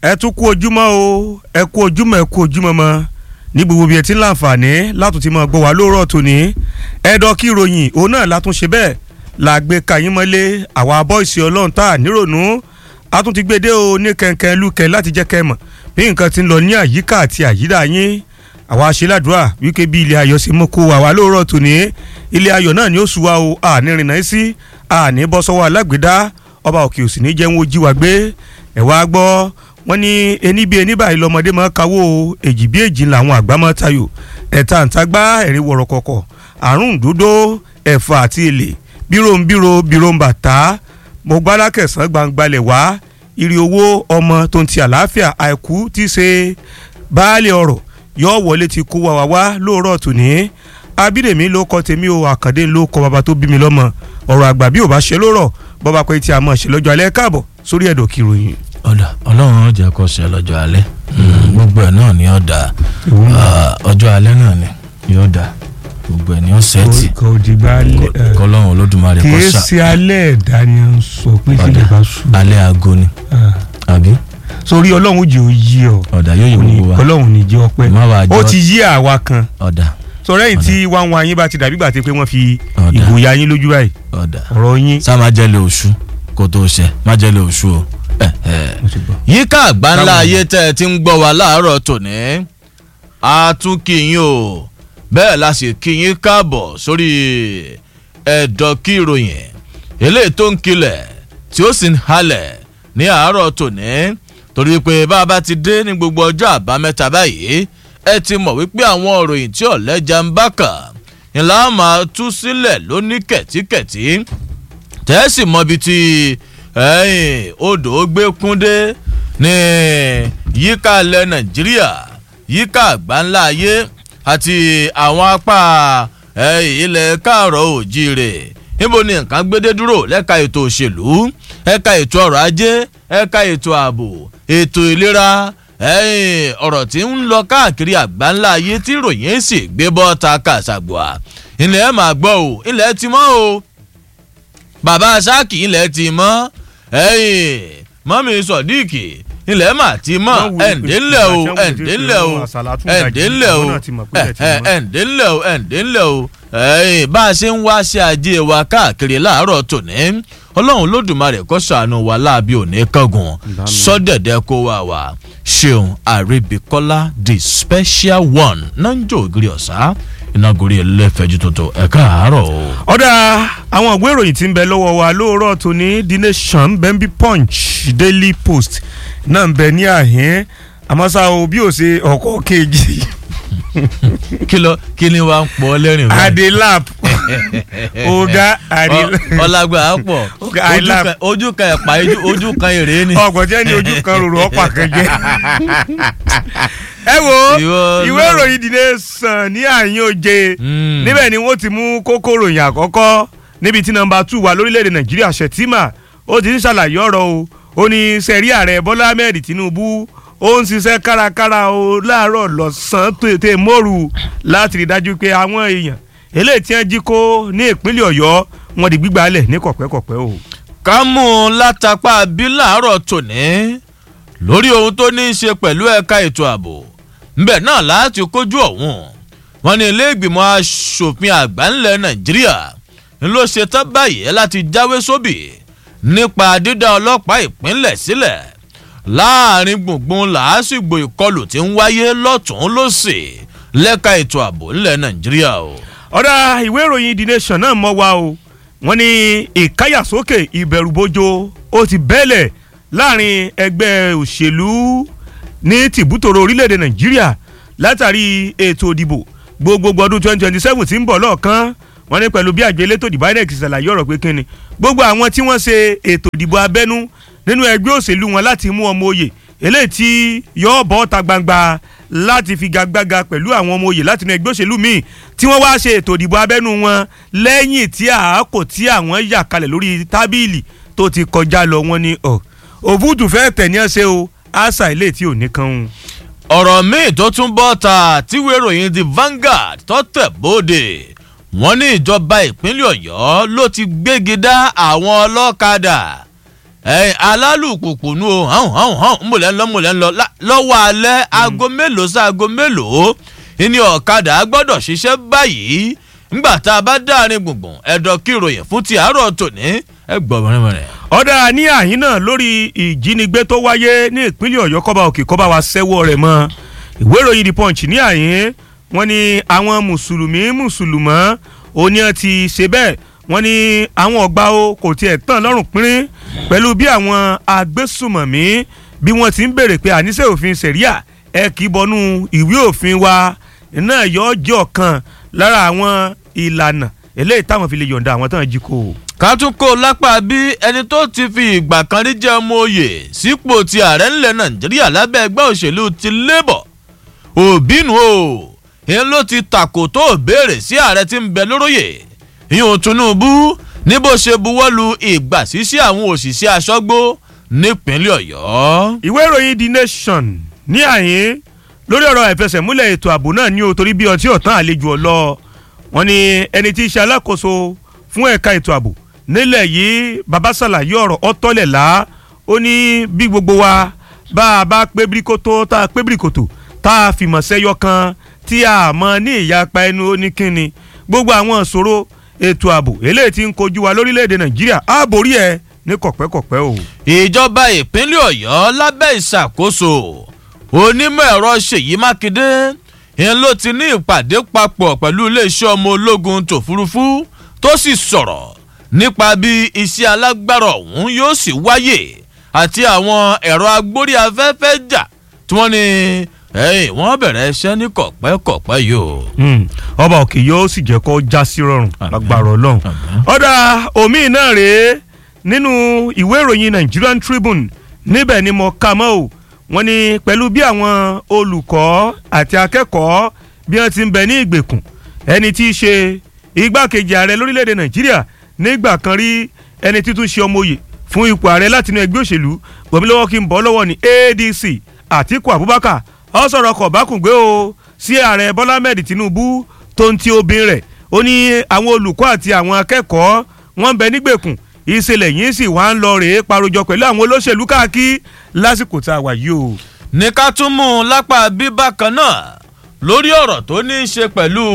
ẹ tún kú ojúmọ́ o ẹ kú ojúmọ́ ẹ kú ojúmọ́ mọ́ ní gbogbo bí ẹ ti ń láǹfààní látún ti máa gbọ́ wá lóòrọ̀ tòní ẹ̀dọ́ kí ìròyìn òun náà látún ṣe bẹ́ẹ̀ la gbé kayín mọ́lé àwa bọ́ìsì ọlọ́run tá a nírònú a tún ti gbé dé o ní kẹ̀kẹ́ lúkẹ́ láti jẹ́ kẹ́ mọ̀ bí nǹkan ti ń lọ ní àyíká àti àyídà yín àwa aṣèládùá wíkẹ́ bí ilé ayọ̀ ṣe mú kó àwa lóòrọ̀ tòní ilé ayọ̀ náà ni ó sùn wa o àní rìnnà sí àní bọ́ sọ́wọ́ alágbèdá ọba òkè òsì ní jẹun ojú wa gbé ẹ̀ wá gbọ́ wọ́n ní ení bí ení báyìí lọ́mọdé máa kawó èjì bí èjì làwọn àgbà máa tayò ẹ̀ta ǹtagbá ẹ̀rí wọ̀rọ̀ kọ̀kọ̀ àrùn dúdó ẹ̀fà àti èlé bírò ń bírò bírò ń bàtà mo gbádá kẹsàn-án gbangbalẹ̀ wá ìrì owó ọmọ tó ń ti àlàáfíà àìkú tí í ṣe baálé ọ̀rọ̀ yóò wọlé ti kó wa wá wá lóòrọ̀ tòní abídèmí ló kọ tèmi o àkàndé ló kọ bàbá tó bí mi lọ́mọ ọ̀rọ̀ àgbà bí ò bá ṣe lórọ̀ bọ́ba pé tí a mọ̀ ṣe lọ́jọ́ alẹ́ káàbọ̀ sórí ẹ̀dọ̀ kìròyìn. ọ̀dà ọlọ́run ó jẹ́ kó ṣe lọ́jọ́ alẹ́ gbogbo ẹ̀ náà ni ó dà ọjọ́ alẹ́ náà ni yóò dà gbogbo ẹ̀ ni ó sẹ́ẹ̀tì kò dìgbà alẹ́ kọ́lọ́run olódùmarè kó kìí sà ṣe alẹ́ ẹ̀dá ni à ń sọ pé kí lè bá sùn. alẹ́ aago ni àbí sórí ọlọ́run jẹ́ òyì ọ ọ̀dà yóò yí gbogbo wa ọlọ́run ní jẹ́ ọpẹ́ Má wàá ó jọ́- ti yí àwa kan ọ̀dà sọ̀rọ̀ ẹ̀yìn tí wọ́n wá yín bá ti dàbí gbàtẹ́ pé wọ́n fi Ọ̀dà. ìgòyà yín lójú báyìí ọ̀dà ọ̀rọ̀ yín. sá má jẹ́lẹ̀ oṣù kó tó ṣẹ má jẹ́lẹ̀ oṣù o ẹ̀ ẹ̀. mo ti gbọ́. yíká àgbáńlá Báwo ni? ayé tẹ́ ẹ ti ń gbọ́ wa láàárọ̀ tòní a tún kí yín o bẹ́ẹ̀ la sì kí yín káàbọ̀ sórí ẹ̀dọ̀ kí ìròyìn eléyìí tó ń kilẹ̀ tí ó sì ń halẹ̀ ní àárọ̀ tòní torí pé bá a bá ti dé ní gbogbo ọjọ́ àbámẹ́ta báyìí ẹ ti mọ̀ wípé àwọn òròyìn tí ọ̀lẹ́jà ń bá kà ńlá máa tú sílẹ̀ lóní kẹ̀tíkẹ̀tí tẹ́sí mọ́bi tí ẹ̀yìn odò gbé kúndé ní yíká ilẹ̀ nàìjíríà yíká àgbáńlá ayé àti àwọn apá ẹ̀yìn ilẹ̀ káàrọ̀ òjíire níbo ni nǹkan gbédé dúró lẹ́ka ètò òṣèlú ẹ̀ka ètò ọrọ̀ ajé ẹ̀ka ètò ààbò ètò ìlera ẹ̀yìn ọ̀rọ̀ tí ń lọ káàkiri àgbáńlá ayé tí ròyìn sì gbé bọ́ta kàṣàgbọ́à ilẹ̀ ẹ̀ máa gbọ́ o ilẹ̀ ti mọ́ o bàbá sáàkì ilẹ̀ ti mọ́ ẹ̀yìn mọ́mí sọ̀díìkì ilẹ̀ mà ti mọ́ Wọ́n wulẹ̀ pé ẹ̀ǹdínlẹ̀ o ìgbà tí wọ́n ẹ̀ǹdínlẹ̀ o wulẹ̀ pé àsàlátù gàjí, ẹ̀ǹdínlẹ̀ o àwọn náà ti mọ̀ pé ilẹ̀ ti mọ́. ẹ̀ǹdínlẹ̀ o ẹ̀ǹdínlẹ̀ o ẹ̀yìn bá a ṣe ń wá sí ajé wa káàkiri láàárọ̀ tòní ọlọ́run lódùmarè kó ṣàánú wa láàbí òní kángun sọ́dẹ̀dẹ̀ kó wà wá ṣeun àríbíkọ́lá the special one nanjo ògiri ọ̀sá ìnagòrí ẹlẹ́fẹ̀ẹ́jú tuntun ẹ̀ka àárọ̀ o. ọ̀dà àwọn ìwé ìròyìn tí ń bẹ lọ́wọ́ wa lóòrọ̀ tòní the nation bembi punch daily post náà ń bẹ ní àhín àmọ́ ṣá o bí o ṣe ọkọ̀ kejì kí ló kí ni wàá ń pọ̀ lẹ́rìn báyìí? adelap ọ̀gá adel Ọ- ọlágbà á pọ̀ Okay, I Ojú laugh. kan- ojú kan ẹ̀pà ojú- ojú kan èrè ni. ọgbọ̀n jẹ́ ní ojú kan rorò ọ̀pá kan jẹ́. ẹ wo Ìwọ ìwé náà. ìròyìn the nation ní àyín òye Mm. níbẹ̀ ni wọ́n ti mú kókó ròyìn àkọ́kọ́ níbi tí nọmba two wà lórílẹ̀‐èdè nàìjíríà ṣètìmà ó ti ń ṣàlàyé ọ̀rọ̀ o ó ní sẹ́rí ààrẹ bọ́lá ahmed tinubu ó ń ṣiṣẹ́ kárakára o láàárọ̀ lọ́sàn-án tètè mọ́rù láti rí dájú pé àwọn èèyàn eléyìí tí wọ́n jí kó ní ìpínlẹ̀ ọ̀yọ́ wọn di gbígbálẹ̀ ní kọ̀pẹ́kọ̀pẹ́ o. ká mú un látàpá bí láàárọ̀ tòní lórí ohun tó ní í ṣe pẹ̀lú ẹ̀ka ètò ààbò ńbẹ̀ náà láti kójú ọ̀hún wọn ní ilé ìgbìmọ̀ asòfin àgbà ńlẹ̀ nàìjíríà ń ló ṣe tán báyìí láti jáwé sóbì nípa dídá ọlọ́pàá ìpínlẹ̀ sílẹ̀ láàrin gbùngbùn làásìgbò ìkọlù tí ń wáyé lọ́tún lọ́sì lẹ́ka ètò ààbò ńlẹ̀ nàìjíríà o. ọ̀dà ìwé ìròyìn the nation náà mọ́ wa o wọ́n ní ìkáyàsókè ìbẹ̀rùbojo ó ti bẹ́lẹ̀ láàrin ẹgbẹ́ òṣèlú ní tìbútòrò orílẹ̀-èdè nàìjíríà látàrí ètò ìdìbò gbogbogbò ọdún twenty twenty seven tí ń bọ̀ lọ́ọ̀kan wọ́n ní pẹ̀lú bí àjọ elétò ìdìbò inec ṣàlàyé ọ̀rọ̀ pé kínni gbogbo àwọn tí wọ́n ṣe ètò ìdìbò abẹ́nú nínú ẹgbẹ́ òṣèlú wọn láti mú ọmọ oyè eléyìí tí yọ bọ́ ta gbangba láti figagbága pẹ̀lú àwọn ọmọ oyè láti inú ẹgbẹ́ òṣèlú míì tí wọ́n wá ṣe ètò ìdìbò abẹ́nú wọn lẹ́yìn tí àákò tí àwọn yà kalẹ̀ lórí tábìlì tó ti kọjá lọ wọn ni ọ̀ òfútù fẹ́ tẹ̀ ní ẹsẹ̀ o àṣà ilé tí ò ní kan un. ọ̀rọ̀ míì tó tún bọ́ ta tíwé ìròyìn the Vanguard tó tẹ̀ bóde wọ́n ní ìjọba ìpínlẹ̀ ọ̀yọ́ ló ti gbégi dá àwọn ọlọ́kadà ẹ̀yin alálùpùpù nu o hàn hàn hàn mọ̀lẹ́ ń lọ mọ̀lẹ́ ń lọ lá- lọ́wọ́ alẹ́ aago mélòó sí aago mélòó ìní ọ̀kadà gbọ́dọ̀ ṣiṣẹ́ báyìí ńgbà tá a bá dáàrin gbùngbùn ẹ̀dọ̀ kí ìròyìn fún ti àárọ̀ tòní ẹ gbọ́ mọ̀rẹ́mọ̀rẹ́. ọ̀dà ní àyín náà lórí ìjínigbé tó wáyé ní ìpínlẹ̀ ọ̀yọ́ kọ́ba òkè kọ́ba wa sẹ́wọ́ rẹ̀ mọ́ ìwé ìròyìn the punch ní àyín wọ́n ní àwọn mùsùlùmí mùsùlùmọ́ òní ẹ̀ ti ṣe bẹ́ẹ̀ wọ́n ní àwọn ọ̀gbà o kò tiẹ̀ tán lọ́rùn pínrín pẹ̀lú bí àwọn agbésùmọ̀mí bí wọ́n ti ń béèrè pé àníṣe òfin sẹ̀ríà ẹ kì í bọnú ìwé òfin wa náà yọ ọ́ jẹ́ ọ̀kan lára àwọn ìlànà eléyìí táwọn fi lè yọ̀ǹda àwọn tán jí kó o. ká tún kó o lápá bí ẹni tó ti fi ìgbà kan rí jẹ́ ọmọ oyè sípò ti ààrẹ ńlẹ̀ nàìjíríà lábẹ́ ẹgbẹ́ òṣèlú ti labour òbínú o ìyẹn ló ti tàkò tó béèrè sí ààrẹ tí ń bẹ lóróyè ìyẹn tinubu ní bó ṣe buwọ́lu ìgbà sísí àwọn òṣìṣẹ́ aṣọ́gbó nípínlẹ̀ ọ̀yọ́. ìwé ìròyìn the nation ní àyín lórí ọ̀rọ̀ ìfẹsẹ̀múlẹ̀ ètò ààbò náà ní o torí bí ọtí ọ̀tán àlejò ọ̀lọ́ wọn ni ẹni tí í ṣe alákòóso fún ẹ̀ka ètò ààbò nílẹ̀ yìí baba ṣàlàyé ọ̀rọ̀ ọ̀tọ́lẹ̀ lá ó ní bí gbogbo wa bá a bá pé bíríkótó tá a pé bíríkótó tá a fìmọ̀ sẹ́yọ kan tí a mọ̀ ní ìyapa ẹnu oníkíni gbogbo àwọn ìṣòro ètò ààbò eléyìí tí ń kojú wa lórílẹ̀‐èdè nàìjíríà á borí ẹ̀ ní kọ̀pẹ́kọ̀pẹ́ o. ìjọba ìpínlẹ̀ ọ̀yọ́ lábẹ́ ìṣàkóso onímọ̀ ẹ̀rọ ṣèyí mákindé ìyẹn ló ti ní ìpàdé papọ̀ pẹ̀lú iléeṣẹ́ ọmọ ológun tòfurufú tó sì sọ̀rọ̀ nípa bí iṣẹ́ alágbára ọ̀hún yóò sì wáyè àti àwọn ẹ̀rọ agbórí afẹ́fẹ́ jà tí wọ́n ní ẹ̀yìn wọ́n bẹ̀rẹ̀ iṣẹ́ ní kọ̀pẹ́kọ̀pẹ́ yìí o. Hmm, ọba òkè yóò sì jẹ́ kó já sí rọrùn lágbára ọlọ́run. ọ̀dà omi náà rèé nínú ìwé ìròyìn Nigerian Tribune níbẹ̀ ni mo kà mọ́ o wọ́n ní pẹ̀lú bí àwọn olùkọ́ àti akẹ́kọ̀ọ́ bí wọ́n ti ń bẹ ní ìgbèkùn ẹni tí í ṣe igbákejì ààrẹ lórílẹ̀‐èdè Nàìjíríà nígbà kan rí ẹni títún ṣe ọmọ òye fún ipò ààrẹ látinú ẹgbẹ́ òṣèlú gbọ̀mílọ́wọ́ kí n bọ́ lọ́wọ́ ní ADC Àtíkù Abubakar ó sọ̀rọ̀ kọ̀bákùngbé o sí ààrẹ Bọ́lá Ahmed Tinubu tó ń ti obìnrin rẹ̀ ó ní àwọn olùkọ́ àti àwọn akẹ́kọ̀ọ́ wọ́n ń bẹ nígbèkùn ìṣẹ̀lẹ̀ yìí sì wá ń lọ rèé parojọ pẹ̀lú àwọn olóṣèlú káàkiri lásìkò tá a wà yìí o. ní ká tún mú un lápá bíbá kan náà lórí ọ̀rọ̀ tó ní í ṣe pẹ̀lú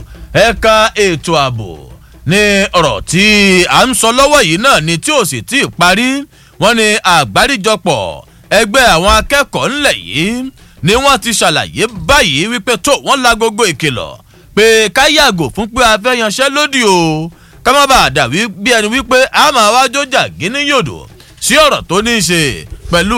ẹ̀ka ètò ààbò ní ọ̀rọ̀ tí à ń sọ lọ́wọ́ yìí náà ni tí ò sì tí ì parí wọ́n ní àgbáríjọpọ̀ ẹgbẹ́ àwọn akẹ́kọ̀ọ́ ńlẹ̀ yìí ni wọ́n ti ṣàlàyé báyìí wípé tó wọ́n la gbogbo ìkìlọ̀ pé ká yàgò fún pé a fẹ́ yanṣẹ́ lódì o ká má bàa dà wí bí ẹni wípé a máa wá jójà gíní yòdò sí ọ̀rọ̀ tó ní í ṣe pẹ̀lú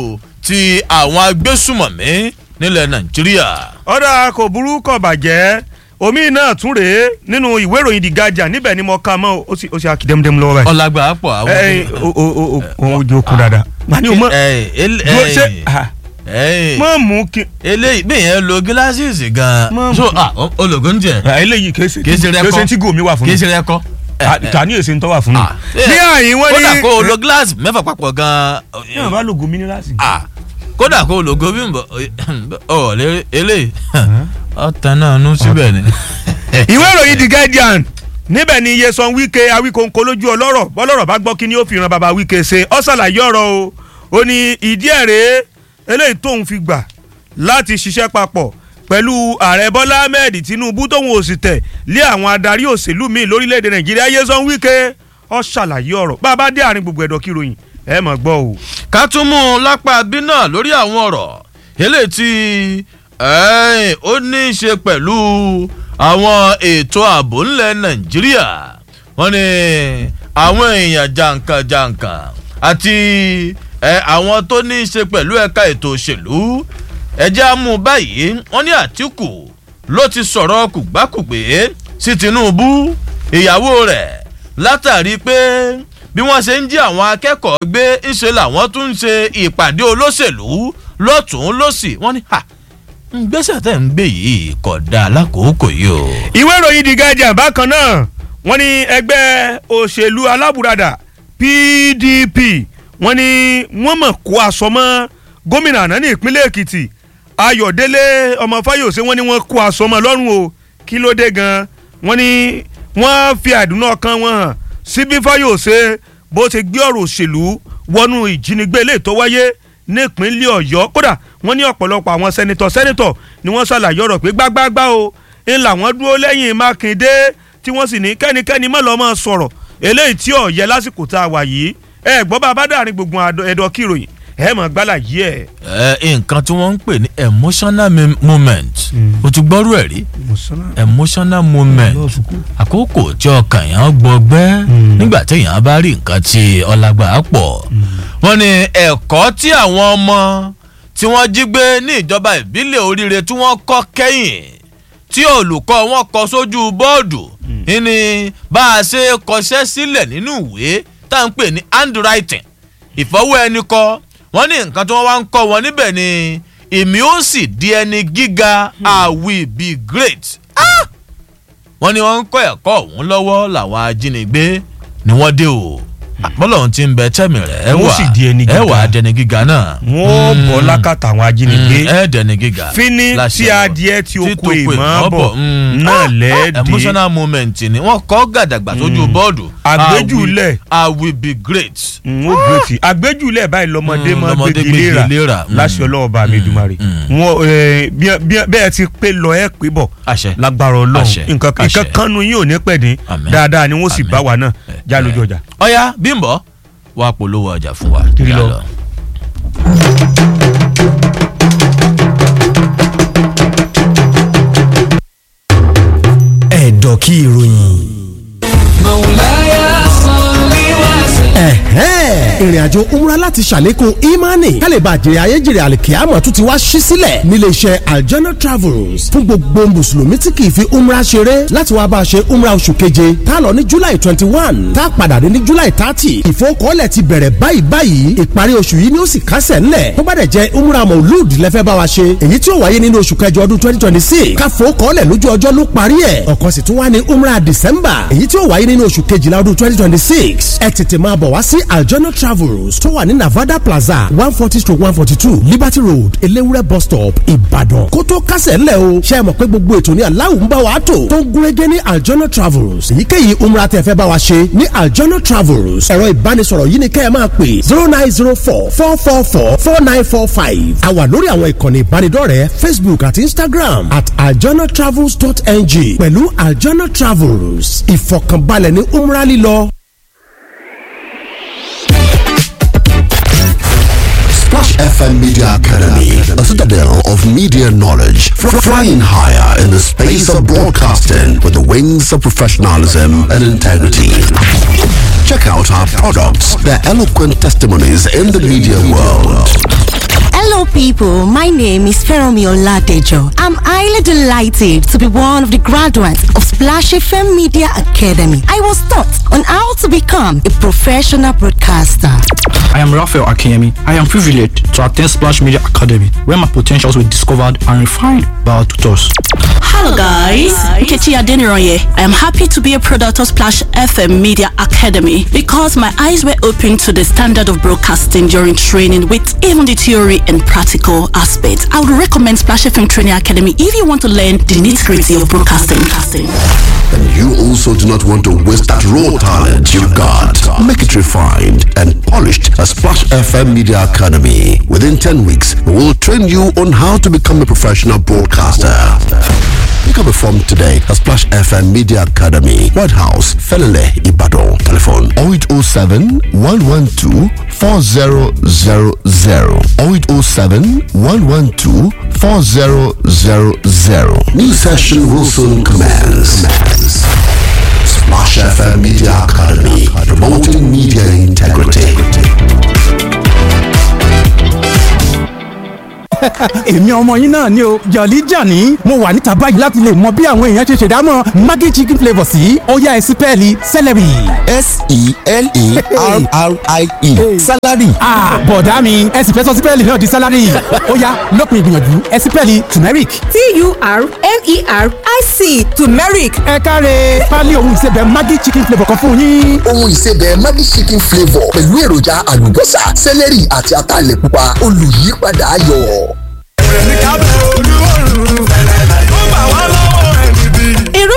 ti àwọn agbésùmọ̀mí nílẹ̀ nàìjíríà. ọ̀dà kò burú kò bàjẹ́ omi náà tún rèé nínú ìwé ìròyìn The Guardian níbẹ̀ ni mo ka mọ́ ó sì ó sì á kí dẹ́mudẹ́mu lọ́wọ́ báyìí. ọ̀làgbà pọ̀ àwọn. ẹ o o o o o ojú okun dáadáa. wani o mọ dúró ṣe ah, mọ mú kí. eléyìí bí yẹn lo gíláṣíìsì gan-an Mọ- so ah, o- ológun jẹ ah, eléyìí kése Kìí ṣe rẹ́kọ́. kése tí gòmí wà fún kì í mi. ṣe rẹkọ. ta ni èsì ń tọ́ wà fún mi. Ah, ní àyín wọ́n kódà ní. kó o lo gíláàsì mẹ́fà papọ̀ gan-an. yóò bá lògùn mínírààsì. Ah, kódà kó o lo gómìn bọ̀ ọ̀ lé eléyìí ọ̀tàn náà nú síbẹ̀ ni. ìwé ìròyìn The Guardian níbẹ̀ ni Nyesom Wike Awíkóńkó lójú ọlọ́rọ̀ bọ́lọ́rọ̀ bá gbọ́ kí ni ó fi ran bàbá Wike ṣe ó ṣàlàyé ọ̀rọ̀ o ó ní ìdí ẹ̀ rèé eléyìí tóun fi gbà láti ṣiṣẹ́ papọ̀ pẹ̀lú ààrẹ Bọ́lá Ahmed Tinubu tóun ò sì tẹ̀ lé àwọn adarí òṣèlú míì lórílẹ̀‐èdè Nàìjíríà Nyesom Wike ó ṣàlàyé ọ̀rọ̀ bá a bá dé àárín gbogbo ẹ̀dọ̀ kíròyìn ẹ mọ̀ gbọ́ o. ká tún mú un lápá bí náà lórí àwọn ọ̀rọ̀ eléyìí tí ẹ́ẹ̀, ó ní í ṣe pẹ̀lú àwọn ètò ààbò ńlẹ̀ nàìjíríà wọ́n ní àwọn èèyàn jàǹkànjàǹkàn àti ẹ, àwọn tó ní í ṣe pẹ̀lú ẹ̀ka ètò òṣèlú ẹjẹ́ á mú un báyìí wọ́n ní àtìkù ló ti sọ̀rọ̀ kùgbákùgbé sí tinubu ìyàwó rẹ̀ látàrí pé bí wọ́n ṣe ń jí àwọn akẹ́kọ̀ọ́ gbé ńṣe làwọn tún ń ṣe ìpàdé olóṣèlú lọ́tún lọ́sì wọ́n ní ha gbèsè tẹ̀ ń gbé yìí kò dáa lákòókò yìí o. ìwé ìròyìn The Guardian bákan náà wọ́n ní ẹgbẹ́ òṣèlú alábùradà PDP wọ́n ní wọ́n mọ̀ kó aṣọ mọ́ gómìnà àná ní ìpínlẹ̀ Èkìtì Ayọ̀délé ọmọ Fáyọ̀sé wọ́n ní wọ́n kó aṣọ mọ́ lọ́rùn o kí ló dé gan wọ́n ní wọ́n fi àdúnà ọkàn wọn hàn sí bí Fáyọ̀sé bó ṣe gbé ọ̀rọ̀ òṣèlú wọnú ìjínigbé eléyìí tó wáyé nípínlẹ̀ ọ̀yọ́ kódà wọ́n ní ọ̀pọ̀lọpọ̀ àwọn sẹ́nitọ̀ sẹ́nitọ̀ ni wọ́n ṣàlàyé ọ̀rọ̀ pé gbágbágbá o ń làwọn dúró lẹ́yìn mákindé tí wọ́n sì ní kẹ́nikẹ́ni má lọ́ọ́ máa sọ̀rọ̀ eléyìí tí ó yẹ lásìkò tá a wà yìí ẹ gbọ́ bá a bá dàrin gbogbo ẹ̀dọ̀ kíròyìn ẹ mọ̀ gbálà yìí ẹ̀. ẹ nǹkan tí wọ́n ń pè ní emotional me- moment o ti gbọ́rú ẹ̀ rí emotional moment àkókò tí ọkàn yẹn gbọgbẹ́ nígbà téèyàn bá rí nǹkan tí ọlágbà pọ̀ wọ́n ní ẹ̀kọ́ tí àwọn ọmọ tí wọ́n jí gbé ní ìjọba ìbílẹ̀ oríire tí wọ́n kọ́ kẹ́yìn tí olùkọ́ wọn kọ sójú bọ́ọ̀dù ní bá a ṣe kọṣẹ́ sílẹ̀ nínú ìwé tá à ń pè ní handwriting ìfọwọ́ ẹni kọ wọ́n ní nǹkan tí wọ́n wá ń kọ́ wọn níbẹ̀ ni èmi ó sì di ẹni gíga i will be great. Ah! wọ́n ní wọ́n ń kọ́ ẹ̀kọ́ ọ̀hún lọ́wọ́ làwọn ajínigbé ni wọ́n dé o àpọ́lọ̀ ti ń bẹ tẹ́mi rẹ̀ ẹ Wọ́n wà sì di ẹni ẹ gíga. wà á dẹni gíga náà. wọ́n bọ̀ lákàtà àwọn ajínigbé ẹ dẹni gíga. fíní láṣẹ tí Ọlọ́run. adìẹ tí ó Tí kó tó ìmọ̀ bọ̀ mm. náà Ah, lẹ́ẹ̀dẹ́ emotional moment ni wọ́n kọ́ gàdàgbà sójú bọ́ọ̀dù. Àgbéjúlẹ̀. I will- I will be great. n ó gbèsè àgbéjúlẹ̀ báyìí lọ́mọdé Mm, máa lọ́mọdé gbégi léra gbégi léra. Mm. láṣẹ ọlọ́wọ́ bá mi dùmarè wọn ẹ, bí- bí- bẹ́ẹ̀ ti pé lọ ẹ pé bọ̀ àṣẹ. lágbára Àṣẹ, ọlọ́run nǹkan àṣẹ. nǹkan kanu yín ò ní pẹ̀ dín Àmín. dáadáa ni wọ́n sì Àmín. bá wa náà já lójú ọjà. ọ̀ya bímbọ wàá polówó ọjà fún wa. Kiri Yá lọ. ẹ̀dọ̀ kí ìròyìn. ẹ̀hẹ́n ìrìnàjò umra láti ṣàlékún imani kálíbà jèrè ayéjèrè àlìkíyàmọ̀ tún ti wá ṣí sílẹ̀ nílé iṣẹ́ aljana travels fún gbogbo mùsùlùmí tí kì í fi umra ṣeré láti wá bá a ṣe umra oṣù keje tá a lọ ní july twenty one tá a padà dé ní july thirty ìfowókọ́lẹ̀ ti bẹ̀rẹ̀ báyìí báyìí ìparí oṣù yìí ni ó sì kásẹ̀ ńlẹ̀ tó bá dẹ̀ jẹ́ umra maulud lẹ́fẹ́ bá wa ṣe èyí tí ó wáyé nínú oṣù kẹjọ ọdún twenty twenty six káfowókọ́lẹ̀ lójú ọjọ́ ló parí ẹ̀ ọ̀kan sì tún wá ní umra december èyí tí ó wáyé nínú oṣù kejìlá ọdún twenty twenty six ẹ tètè máa bọ̀ wá sí aljona travels tó wà ní navada plaza one forty stroke one forty two liberty road elewure bus stop ìbàdàn kó tó kásẹ̀ ńlẹ̀ o ṣe é mọ̀ pé gbogbo ètò ní aláwọ̀ ń bá wa tò tó ń gúnrégé ní aljona travels èyíkéyìí umra tẹ́ fẹ́ bá wa ṣe ní aljona travels ẹ̀rọ ìbánisọ̀rọ̀ yìí ni kẹ́ ẹ máa pè zero nine zero four four four four four nine four five a wà lórí àwọn ìkànnì ìbánidọ́rẹ̀ẹ́ facebook àti instagram at aljanatravels.ng pẹ̀lú aljana travels ìfọ̀kànbalẹ̀ ní umra lílọ. Splash FM Media Academy, a citadel of media knowledge, fr- flying higher in the space of broadcasting with the wings of professionalism and integrity. Check out our products, their eloquent testimonies in the media world. Hello, people. My name is Feromi Oladejo. I'm highly delighted to be one of the graduates of Splash FM Media Academy. I was taught on how to become a professional broadcaster. I am Raphael Akemi. I am privileged to attend Splash Media Academy, where my potentials were discovered and refined by our tutors. Hello guys, Nkechi Adeniroye. I am happy to be a product of Splash FM Media Academy because my eyes were opened to the standard of broadcasting during training with even the theory and practical aspects. I would recommend Splash FM Training Academy if you want to learn the nitty-gritty of broadcasting. And you also do not want to waste that raw talent you've got. Make it refined and polished at Splash FM Media Academy. Within 10 weeks, we will train you on how to become a professional broadcaster. Pick up a form today at Splash FM Media Academy, White House, Felele, Ibadan. Telephone 0807 112 4000 0807 112 4000. New session will soon commence. Splash FM Media Academy, promoting media integrity. èmi ọmọ yín náà ni o jọ̀lí jàní mo wà níta báyìí láti lè mọ bí àwọn èèyàn ṣe ṣèdámọ̀ maggi chicken flavour sí ọ̀yá ẹ̀sìn pẹ́ẹ́lí celery. s-e-l-e-r-r-i-e salary. ah bọ̀dá mi ẹ̀sìn fẹ́ sọ sípẹ́ẹ̀lì náà di salary ọ̀yá lópin ìgbìyànjú ẹ̀sìn pẹ́ẹ́lì turmeric. t-u-r-m-e-r-i-c turmeric ẹ káre pálí ohun ìsebẹ̀ maggi chicken flavour kan fún yín. ohun ìsebẹ̀ maggi chicken flavour pẹ̀lú èròjà àlùbọ́sà sẹ́lẹ̀rì àti ataalẹ̀ pupa olùyípadà ayọ̀. irúfẹ́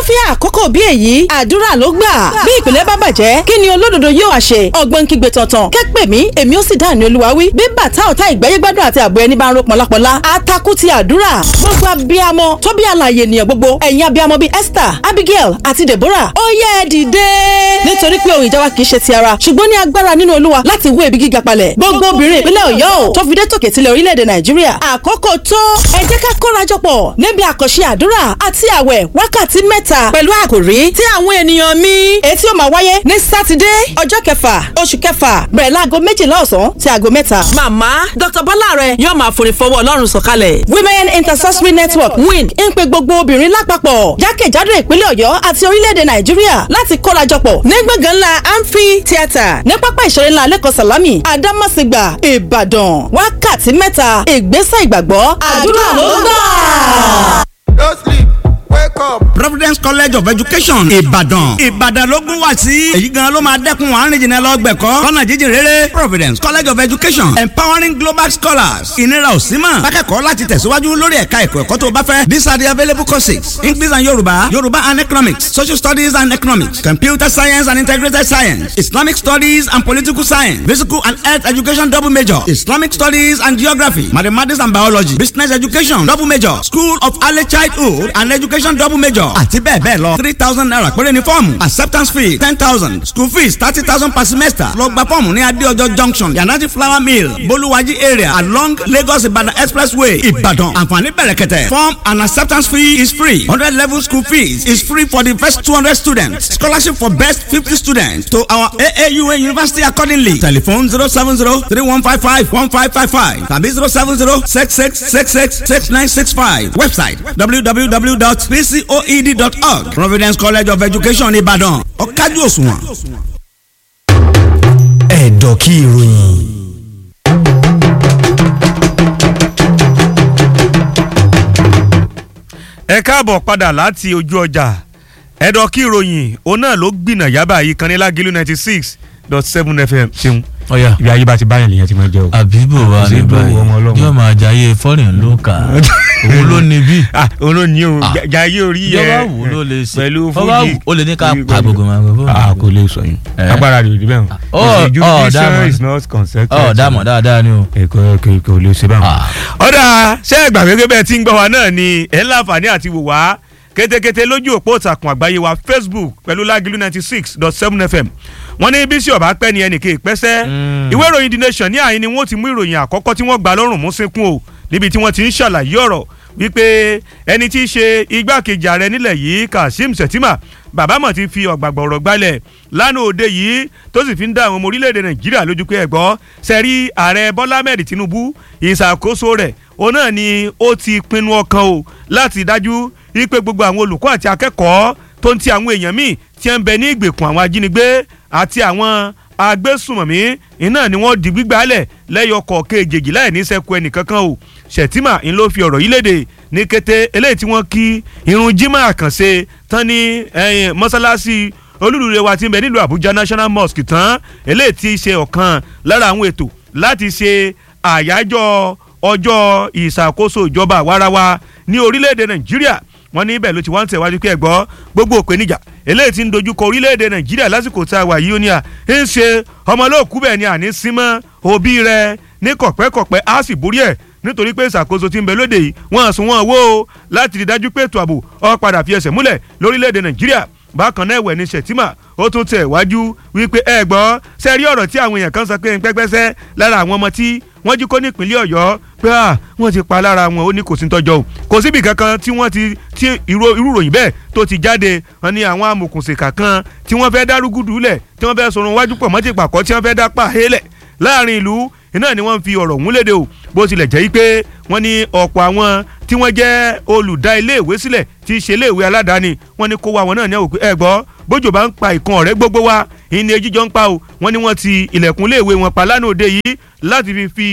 nírúfẹ́ àkókò bí èyí àdúrà ló gbà bí ìpìlẹ̀ bá bàjẹ́ kí ni olódodo yóò wá ṣe ọgbọ́n kígbe tọ̀tàn kẹ́pẹ́ mi èmi ó sì dáhùn ní olúwa wí bí bàtà ọ̀tá ìgbẹ́yẹ́ gbádùn àti àbọ̀ ẹni bá ń ro pọ̀lápọ̀lá atakú ti àdúrà gbogbo abiyamọ tó bí àlàyé ènìyàn gbogbo ẹ̀yin abiyamọ bíi Esther Abigail àti Deborah ó yẹ ẹ dìde nítorí pé ohun ìjà wa kì í ṣe ti ara ṣùgbọ́n ní agbára nínú olúwa láti wó ebi gíga palẹ̀ gbogbo obìnrin ìpínlẹ̀ Ọ̀yọ́ o tó fi dé tòkè tilẹ̀ orílẹ̀-èdè Nàìjíríà àkókò tó ẹ jẹ́ ká kórajọpọ̀ níbi àkànṣe àdúrà àti àwẹ̀ wákàtí mẹ́ta pẹ̀lú àkòrí tí àwọn ènìyàn mi èyí tí ó máa wáyé ní sátidé ọjọ́ kẹfà oṣù kẹfà bẹ̀rẹ̀ láago méjìlá ọ̀sán sí aago mẹ́ta. màmá dr bọ́láre yóò máa forin fọwọ́ ọlọ́run sọ̀kalẹ̀. women intercessory network win ń pe gbogbo obìnrin lápapọ̀ jákèjádò ìpínlẹ̀ ọ̀yọ́ àti orílẹ̀-èdè nàìjíríà láti kórajọpọ̀ ní gbọ̀ngàn ńlá amphi theatre ní pápá ìṣeré ńlá lẹ́kọ̀ọ́ sàlámì àdámọ̀sígbà ìbàdàn wákàtí mẹ́ta ìgbésẹ̀ ìgbàgbọ́ àdúrà ló gbà. Don't sleep, wake up. Providence College of Education Ìbàdàn Ìbàdàn ló gún wá sí èyí gan ló máa dẹ́kun àárín jìnnà lọ gbẹ̀kọ́ lọ́nà jíjìn rere Providence College of Education empowering global scholars ìnira ò sí mọ̀ akẹ́kọ̀ọ́ láti tẹ̀síwájú lórí ẹ̀ka ẹ̀kọ́ ẹ̀kọ́ tó bá fẹ́ these are the available courses English and Yorùbá Yorùbá and economics social studies and economics computer science and integrated science Islamic studies and political science physical and health education double major Islamic studies and geography mathematics and biology business education double major School of early childhood and education double major àti bẹ́ẹ̀ bẹ́ẹ̀ lọ three thousand naira péré ni fọ́ọ̀mù acceptance fee ten thousand school fees thirty thousand per semester lọ gba fọ́ọ̀mù ní adéọjọ́ junction yanati flower mill bolúwájí area along lagos ibadan expressway ìbàdàn àǹfààní bẹ̀rẹ̀kẹ̀tẹ̀ form and acceptance fee is free hundred level school fees is free for the first two hundred students scholarship for best fifty students to our aaua university accordingly telephone zero seven zero three one five five one five five five tàbí zero seven zero six six six six six nine six five website www.pcoed.org Providence College of Education Ìbàdàn ọ̀kájú òṣùwọ̀n. ẹ̀dọ̀ kí ìròyìn. ẹ káàbọ̀ padà láti ojú ọjà ẹ̀dọ̀ kí ìròyìn òun náà ló gbìnà yábà yìí kan ní lágìlú ninety six dot seven fm ṣeun ọ̀yà ibi ayé bá ti báyàn lèyàn ti máa jẹ o. àbíbò wa Kò sí ní bò báyìí ọmọ ọlọ́run. yóò máa jayé fọ́rìn ló kà á òun ló ní bí. ah òun ló ní o Ah. ja- jayé orí ẹ ìjọba wò ló lè ṣe pẹ̀lú Bọ́bá fújì wù ó lè ní ká pẹ̀lú- pa gbogbo máa gbogbo. ah kò lè sọ yín Eh. agbára rẹ̀ ò rí bẹ́ẹ̀ o. Ọ̀- The ọ̀, jurisdiction dámọ̀. is not consecutive. ọ̀ dàmọ̀ dáadáa ni o. èkó kò kò lè ṣe báwọn. Ah. ọ̀dà ṣé ẹgbà gẹ́gẹ́ bẹ́ẹ̀ tí ń gbọ́ wa náà ni ẹ̀ ń láǹfààní àti wò wá kétékété lójú òpó ìtàkùn àgbáyé wa facebook pẹ̀lú lágìlú ninety six dot seven fm wọ́n ní bísí ọ̀bá pẹ́ ni ẹnì kéè pẹ́sẹ́ ìwé ìròyìn the nation ní àyín ni wọ́n ti mú ìròyìn àkọ́kọ́ tí wọ́n gbà lọ́rùn mú sínkún o níbi tí wọ́n ti ń ṣàlàyé ọ̀rọ̀ wípé ẹni tí í ṣe igbákejì ààrẹ nílẹ̀ yìí kashim shettima bàbá mọ̀ ti fi ọ̀gbàgbọ̀ ọ̀rọ̀ gbalẹ̀ lánàá òde yìí tó sì fi ń dá àwọn ọmọ orílẹ̀-èdè nàìjíríà lójú pé ẹ̀gbọ́ sẹ́rí ààrẹ bọ́lá mẹ́rin tinubu ìṣàkóso rẹ̀ òun náà ni ó ti pinnu ọkàn o láti dájú wípé gbogbo àwọn olùkọ́ àti akẹ́kọ̀ọ́ tó ń ti àwọn èèyàn míì tí ń bẹ ní ìgbèkùn àwọn ajínigbé àti àwọn agbésùmọ̀mí iná ni wọ́n di gbígbálẹ̀ lẹ́yọ kọ̀ọ̀kan èjèèjì láì ní sẹ́kù ẹnìkankan o ṣètìmà ń ló fi ọ̀rọ̀ yìí léde ní kété eléyìí tí wọ́n kí irun jimá àkànṣe tán ní ẹ̀yìn mọ́sálásí olúluure wa ti ń bẹ nílùú àbújá national mosque tán eléyìí tí í ṣe ọ̀kan lára àwọn ètò láti ṣe àyájọ́ ọjọ́ ìṣàkóso ìjọba àwarawa ní orílẹ̀-èdè nàìjíríà wọ́n ní ibẹ̀ ló ti wá ń tẹ̀wájú pé ẹ̀gbọ́ gbogbo òpèníjà eléyìí ti ń dojúkọ orílẹ̀-èdè nàìjíríà lásìkò tá a wà yìí ó ní à ń ṣe ọmọlóòkú bẹ́ẹ̀ ni àní símọ́ òbí rẹ̀ ní kọ̀pẹ́kọ̀pẹ́ á sì borí ẹ̀ nítorí pé ìṣàkóso ti ń bẹ lóde yìí wọ́n sún wọn wó o láti rí dájú pé ètò ààbò ó padà fi ẹsẹ̀ múlẹ̀ lórílẹ̀-èdè nàìjíríà bákan náà ẹ̀wẹ̀ ní sẹ̀tìmà ó tún tẹ̀ wájú wípé ẹ gbọ́ sẹ́rí ọ̀rọ̀ tí àwọn èèyàn kan sọ pé ń pẹ́pẹ́sẹ́ lára àwọn ọmọ tí wọ́n jí kó nípínlẹ̀ ọ̀yọ́ pé à wọ́n ti pa lára wọn ó ní kò sí tọ́jọ́ o kò síbi kankan tí wọ́n ti tí irú irú ròyìn bẹ́ẹ̀ tó ti jáde wọn ni àwọn amòkùnsìkà kan tí wọ́n fẹ́ dárúgúdù lẹ̀ tí wọ́n fẹ́ sọ̀rọ̀ wájú pọ̀ mọ́tì pàkọ́ tí wọ́n fẹ́ dá pàhélẹ̀ láàrin ìlú iná ni wọ́n fi ọ̀rọ̀ ọ̀hún léde o bó tilẹ̀ jẹ́ pé wọ́n ní ọ̀pọ̀ àwọn tí wọ́n jẹ́ olùdá iléèwé sílẹ̀ tí í ṣe iléèwé aládàáni wọ́n ní kó wa wọn náà ní àwòkọ́ ẹ gbọ́ bójú bá ń pa ìkan ọ̀rẹ́ gbogbo wa ìní ejíjọ́ ń pa o wọ́n ní wọ́n ti ilẹ̀kùn iléèwé wọn pa lánàá òde yìí láti fi fi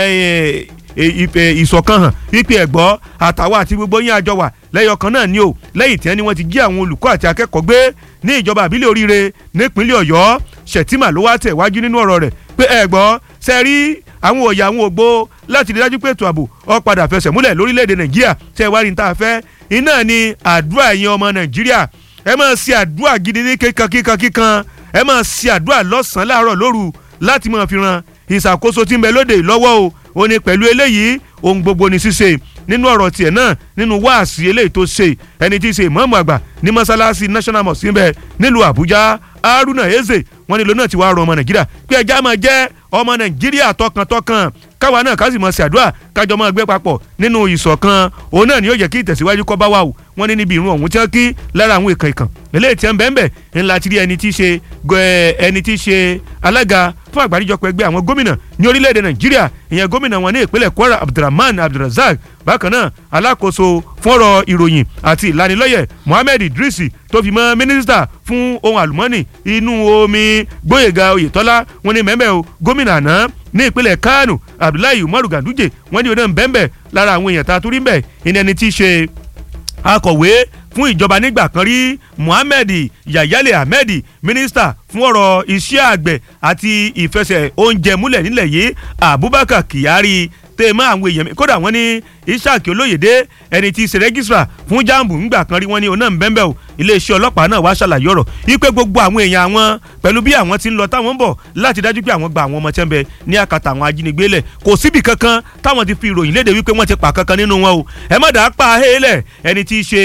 ìṣọ̀kan hàn wípé ẹ̀gbọ́ àtàwọn àti gbogbo yín àjọ wà lẹ́yọ̀ kan náà ni o lẹ́yìn tí wọ́n ní wọ́n ti jí àwọn olùkọ́ àti akẹ́kọ̀ọ́ gbé ní ìjọba àbílẹ̀ oríire nípínlẹ̀ ọ̀yọ́ ṣètìmà ló wá tẹ̀ wájú nínú ọ̀rọ̀ rẹ̀ pé ẹ̀gbọ́ sẹ́rí àwọn òòyà àwọn ògbó láti rí dájú pé ètò ààbò ó padà fẹsẹ̀ múlẹ̀ lórílẹ̀‐èdè nàìjíríà tẹ́ ẹ wá rí ní tá a fẹ́ iná ni àdúrà ẹ̀yin ọmọ nàìjíríà ẹ máa ṣe àdúrà gidi ní kíkan kíkan kíkan ẹ máa ṣe àdúrà lọ́sàn-án láàárọ̀ lóru láti máa fi ran ìṣàkóso tí ń bẹ lóde lọ́wọ́ o ó ní pẹ̀lú eléyìí ohun gbogbo ní ṣíṣe nínú ọ̀rọ̀ tiẹ̀ náà nínú wáàsí eléyìí tó ṣe ẹni tí í ṣe ìmọ̀ọ́mù àgbà ní mọ́ṣáláṣí national mosque ń bẹ nílùú àbújá haruna eze wọn nílò náà ti wá rọ ọmọ nàìjíríà pé ẹja máa jẹ́ ọmọ nàìjíríà tọkàntọkàn káwa náà ká sì mọ̀ sí àdúrà kájọ máa gbé papọ̀ nínú ìṣọ̀kan òun náà ni yóò jẹ́ kí ìtẹ̀síwájú kọ́ bá wà o wọ́n ní níbi ìrún ọ̀hún tí wọ́n kí lára àwọn ìkàn ìkàn eléyìí tí wọ́n bẹ́ẹ̀ bẹ́ẹ̀ ńlá ti rí ẹni tí í ṣe ẹni tí í ṣe alága fún àgbáríjọpọ̀ ẹgbẹ́ àwọn gómìnà ní orílẹ̀-èdè nàìjíríà ìyẹn gómìnà wọn ní ìpínlẹ̀ kwara abdulrahman abdulrazak bákan náà alákòóso fún ọ̀rọ̀ ìròyìn àti ìlanilọ́yẹ̀ mohammed idris tó fi mọ́ mínísítà fún ohun àlùmọ́ọ́nì inú omi gbóyèga oyètọ́lá wọn ní mẹ́mẹ́ o gómìnà àná ní ìpínlẹ̀ kánò abdullahi umaru ganduje wọn ní oná bẹ́ẹ̀nbẹ́ẹ̀ lára àwọn èèyàn tá a tún rí bẹ́ẹ̀ ìní ẹni tí í ṣe akọ̀wé fún ìjọba nígbà kan rí muhammed yayale ahmed mínísítà fún ọ̀rọ̀ iṣẹ́ àgbẹ̀ àti ìfẹsẹ̀ oúnjẹ múlẹ̀ nílẹ̀ yìí abubakar kyari tèmọ́ àwọn èèyàn kódà wọ́n ní ishaq olóyèdè ẹni tí í ṣe rẹ́gísírà fún jambu ńgbà kan rí wọ́n ní ọ̀nà ńbẹ́ńbẹ́ o iléeṣẹ́ ọlọ́pàá náà wá ṣàlàyé ọ̀rọ̀ wípé gbogbo àwọn èèyàn àwọn pẹ̀lú bí àwọn ti ń lọ táwọn ń bọ̀ láti dájú pé àwọn gba àwọn ọmọ tẹ́ ń bẹ ní àkàtà àwọn ajínigbé lẹ̀ kò síbì kankan táwọn ti fi ìròyìn léde wípé wọ́n ti pa kankan nínú wọn o ẹ má dàá pa ahélẹ̀ ẹni tí í ṣe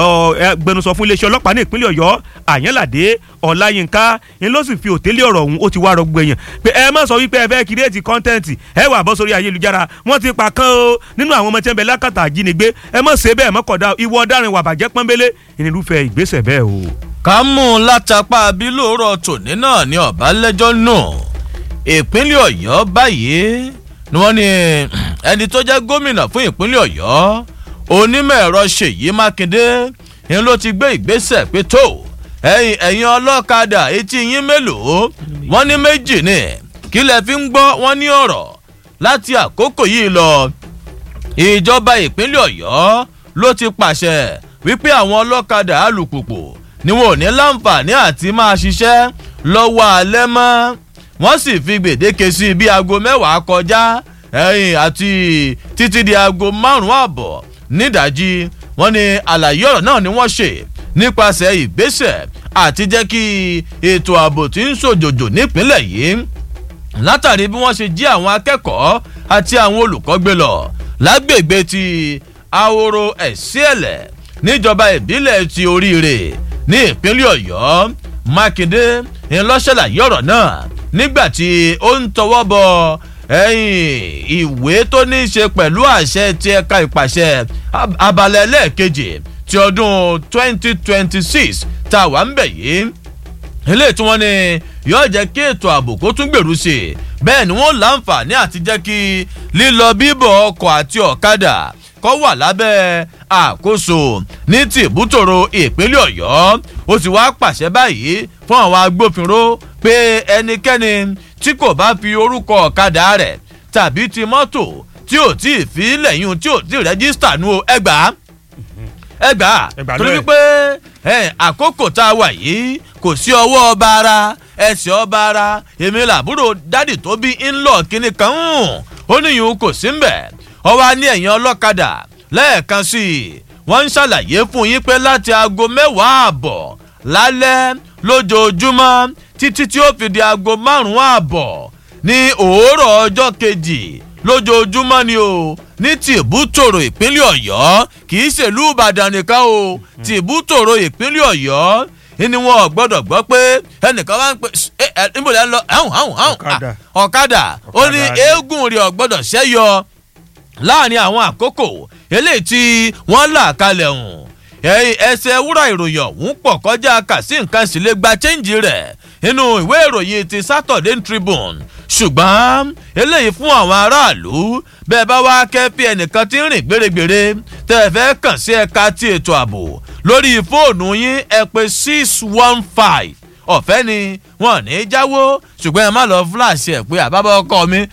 gbẹnusọ fún iléeṣẹ́ ọlọ́pàá ní ìpínlẹ̀ ọ̀yọ́ àyànládé ọláyínká ń ló sì fi òtélé ọ̀rọ̀ ọ̀hún ó ti wá rọgbọ èèyàn pé ẹ má sọ wípé ẹ fẹ́ kírètì kọ́ńtẹ́ǹtì ẹ wà bọ́ sórí ayélujára wọ́n ti pa kan o nínú àwọn ọmọ tí wọ́n bẹ lákàtà àjínigbé ẹ má ṣe bẹ́ẹ̀ mọ́kọ̀dá ìwọ ọ̀daràn wà bàjẹ́ pọ́nbélé ìnirúfẹ́ ìgbésẹ̀ bẹ́ẹ̀ o. ká mú un látàpá bí lóòrọ̀ tòní náà ní ọ̀bálẹ́jọ́ nù ìpínlẹ̀ ọ̀yọ́ báyìí ni wọ́n ní ẹni tó jẹ́ gómìnà fún ìpínlẹ̀ ọ̀yọ́ onímọ̀ ẹ̀rọ ṣèyí mákindé ni ló ti gbé ìgbésẹ̀ pé tó ẹ̀yin ẹ̀yin ọlọ́kadà etí yín mélòó wọ́n ní méjì ni kí lẹ fi ń gbọ́ wọ́n ní ọ̀rọ̀ láti àkókò yìí lọ ìjọba ìpínlẹ̀ ọ̀yọ́ ló ti pàṣẹ wípé àwọn ọlọ́kadà alùpùpù ni wọn ò ní láǹfààní àti máa ṣiṣẹ́ lọ́wọ́ alẹ́ mọ́ wọ́n sì fi gbèdéke sí bí aago mẹ́wàá kọjá ẹ̀yìn àti títí di aago márùn-ún àbọ̀ nídàájí wọ́n ní àlàyé ọ̀rọ̀ náà ni wọ́n ṣe nípasẹ̀ ìgbésẹ̀ àti jẹ́ kí ètò ààbò tí ń ṣòjòjò nípínlẹ̀ yìí látàrí bí wọ́n ṣe jí àwọn akẹ́kọ̀ọ́ àti àwọn olùkọ́ gbé lọ lágbègbè ti ahoro ẹ̀síẹ̀lẹ̀ níjọba ìbílẹ̀ ti oríire ní ìpínlẹ̀ ọ̀yọ́ mákindé ńlọ́ṣẹ̀láyé ọ̀rọ̀ náà nígbà tí ó ń tọwọ́ bọ ìwé tó ní í ṣe pẹ̀lú àṣẹ ti ẹ̀ka ìpàṣẹ abalẹ̀ ẹlẹ́ẹ̀kejì ti ọdún 2026 tá a wà ń bẹ̀ yìí eléyìí tí wọ́n ní yóò jẹ́ kí ètò ààbò kó tún gbèrú sí i bẹ́ẹ̀ ni wọ́n láǹfààní àti jẹ́ kí lílọ bíbọ̀ ọkọ̀ àti ọ̀kadà kọ́ wà lábẹ́ àkóso ní tìbútòrò ìpínlẹ̀ ọ̀yọ́ ó sì wá pàṣẹ báyìí fún àwọn agbófinró pé ẹnikẹ́ni tí kò bá fi orúkọ ọ̀kadà rẹ̀ tàbí ti mọ́tò tí ò tí ì fi lẹ́yìn tí ò tí ì rẹ́gísítà nu ẹgbàá ẹgbàá torí wípé àkókò tá a wà yìí kò sí ọwọ́ ọba ara ẹsẹ̀ ọba ara èmi làbúrò dádì tó bí ńlọ kínní kan ń ó níyùn kò sí mbẹ̀ ọwọ́ á ní ẹ̀yìn ọlọ́kadà lẹ́ẹ̀kan sí i wọ́n ń ṣàlàyé fún yín pé láti aago mẹ́wàá àbọ̀ lálẹ́ lójoojúmọ́ títí tí ó fi di aago márùn-ún àbọ̀ ní òórọ̀ ọjọ́ kejì lójoojúmọ́ ni o ní tìbútòrò ìpínlẹ̀ ọ̀yọ́ kì í ṣèlú ìbàdàn nìkan o tìbútòrò ìpínlẹ̀ ọ̀yọ́ ni wọn ò gbọdọ̀ gbọ́ pé ẹnìkan wá ń pè ẹ ẹ níbo lẹ́ ń lọ ẹ̀hún ẹ̀hún ẹ̀hún ọ̀kadà ó ní eégún rẹ̀ ò gbọdọ̀ ṣẹ́yọ láàrin àwọn àkókò eléyìí tí wọ́n là kalẹ̀ hùn ẹsẹ̀ wúrà ìròyìn ọ̀hún pọ̀ kọjá kà sí nǹkan sì lè gba chẹ́ǹjì rẹ̀ nínú ìwé ìròyìn ti saturday tribune ṣùgbọ́n eléyìí fún àwọn aráàlú bẹ́ẹ̀ bá wá kẹ́fí ẹnìkan tí ń rìn gbèrègbèrè tẹ́ ẹ fẹ́ kàn sí ẹ̀ka ti ètò ààbò lórí fóònù yín ẹ pé six one five ọ̀fẹ́ ni wọn ní í jáwó ṣùgbọ́n ẹ má lọ fúláṣí ẹ̀ pé àbábọ̀ ọkọ mi